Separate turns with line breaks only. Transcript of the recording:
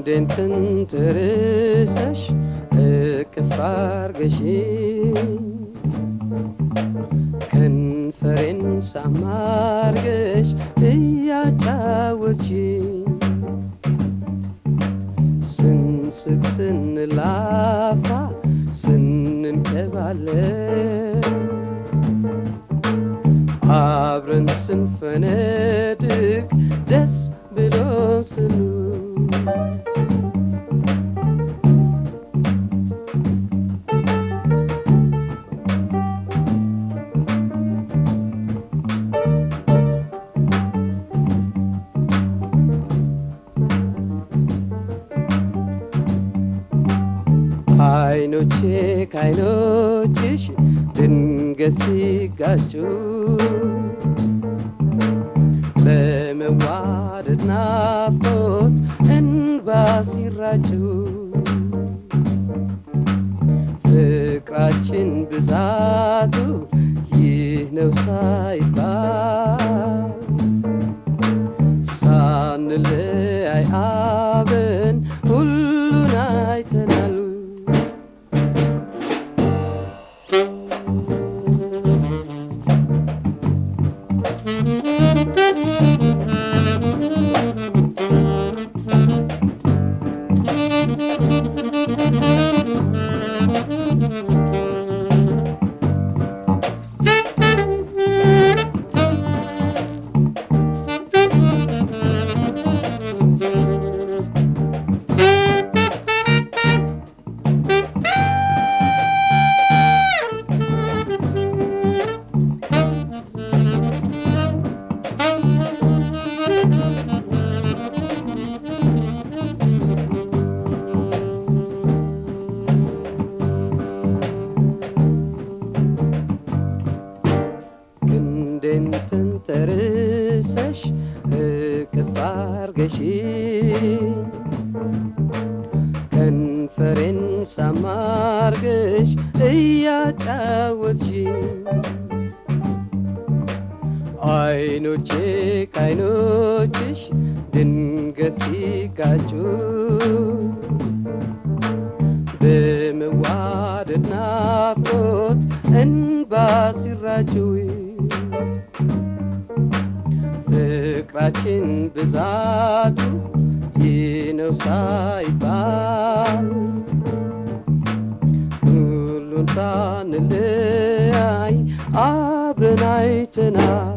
ክንዴን ትንትርሰሽ እቅፍ አርገሽኝ ከንፈሬን ሳማርገሽ እያጫወትሽኝ ስንስቅ ስንላፋ ስንንቀባለን አብረን ስንፈነድቅ ደስ ብሎ ስኑ አይኖቼ ከአይኖችሽ ድንገት ሲጋጩ በመዋደድ ናፍቆት እንባ ሲራጩ ፍቅራችን ብዛቱ ይህ ነው ሳይባል ሳንለያይ አብን ሁሉን አይተናል። ክንዴን ተንተርሰሽ እቅፍ አርገሽኝ ከንፈሬን ሳማርገሽ እያጫወትሽኝ አይኖቼ ከአይኖችሽ ድንገት ሲጋጩ በመዋደድ ናፍቆት እንባ ሲራጩ ፍቅራችን ብዛቱ ይህ ነው ሳይባል ሁሉን ሳንለያይ አብረን አይተናል።